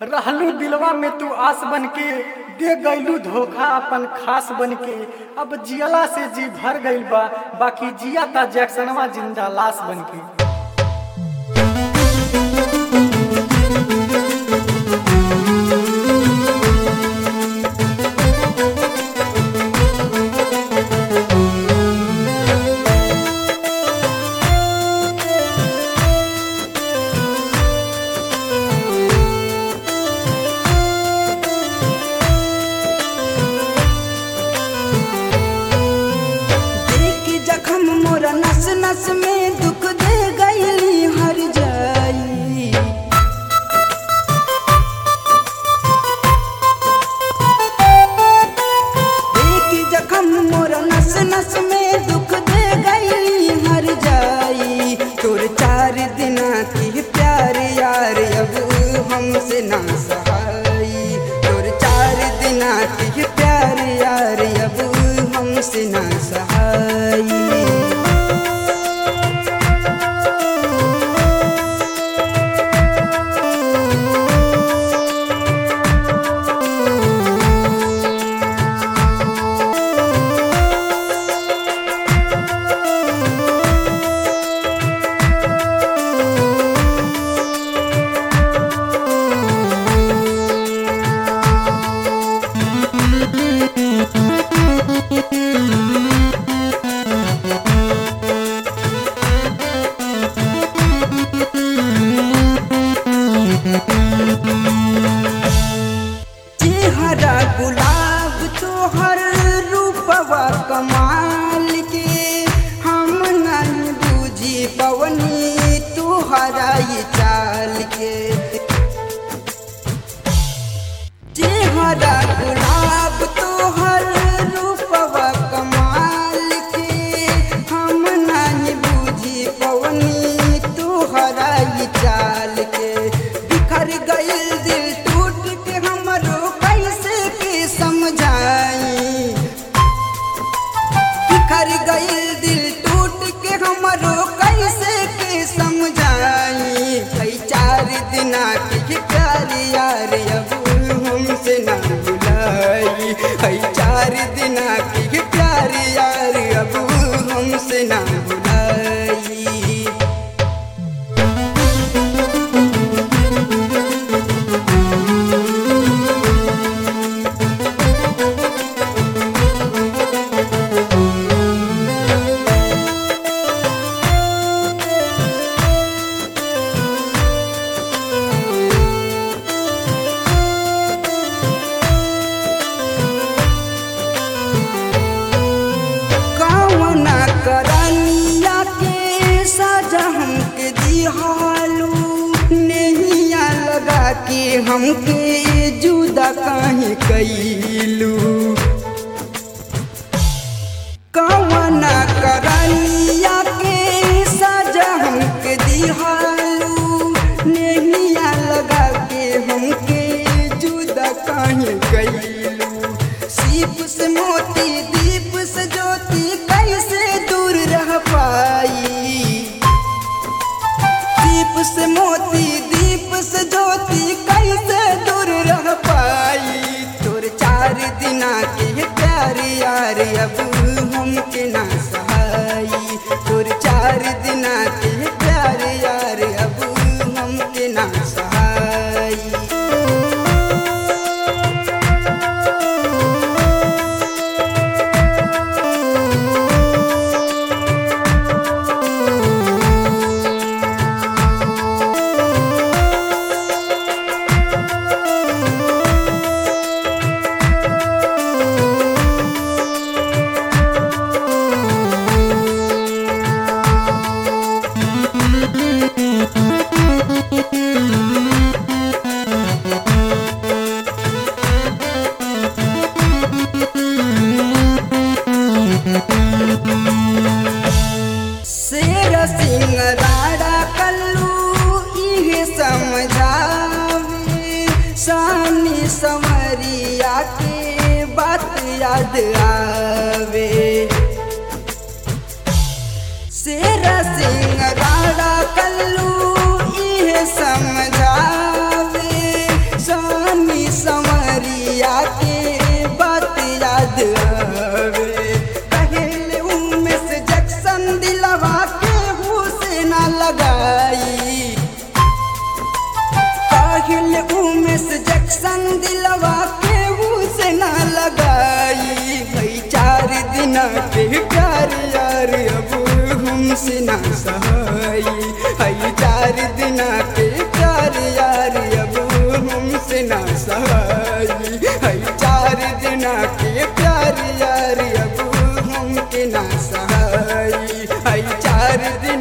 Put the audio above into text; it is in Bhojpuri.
रहलू दिलवा में तू आस बन के दे गईलू धोखा अपन खास बन के अब जियला से जी भर गईल बा बाकी जिया ता जैक्सनवा जिंदा लाश बन के देख जखम मोरा नस नस में दुख दे गईली हर जाई देख जखम मोरा नस नस में दुख दे गईली हर जाई तोर चार दिना की प्यार यार अब हमसे ना सहाई तोर चार दिना की प्यार यार अब हमसे ना सहाई चेहरा गुलाब तोहर रूपवा कमाल के हम नहीं बूझी पवनी तोहरा ये चाल के चेहरा गुलाब तोहर रूपवा कमाल के हम नहीं बूझी पवनी तोहरा ये चाल के बिखर गइल दिल टूट के हमरो कैसे के समझाई बिखर गइल दिल टूट के हमरो कैसे के समझाई कई चार दिना के प्यार यार अब हमसे ना भुलाई कई चार दिना के प्यार यार अब हमसे ना भुलाई कौना करनिया के सजा हमके दिहालू नैया लगा के हमके जुदा काहे कैलू कौना करनिया के सजा हमके दिहालू नैया लगा के हमके जुदा काहे कैलू सीप से मोती दीप से ज्योति कैसे दूर रह पाई दीप से मोती दीप से ज्योति कैसे दूर रह पाई तोर चार दिना के प्यार यार अब हमके ना सहाई तोर चार दिना के प्यार यार अब हमके ना सहाई शेर सिंह राड़ा कल्लू इहे समझावे सानी समरिया के बात याद आवे शेर सिंह राड़ा कल्लू इहे समझावे सा उमेश जैक्सन दिलवा के से ना लगाई भाई चार दिन के प्यार यार अब हमसे ना सहाई भाई चार दिन के प्यार यार अब हमसे ना सहाई भाई चार दिन के प्यार यार अब हमके ना सहाई भाई चार दिन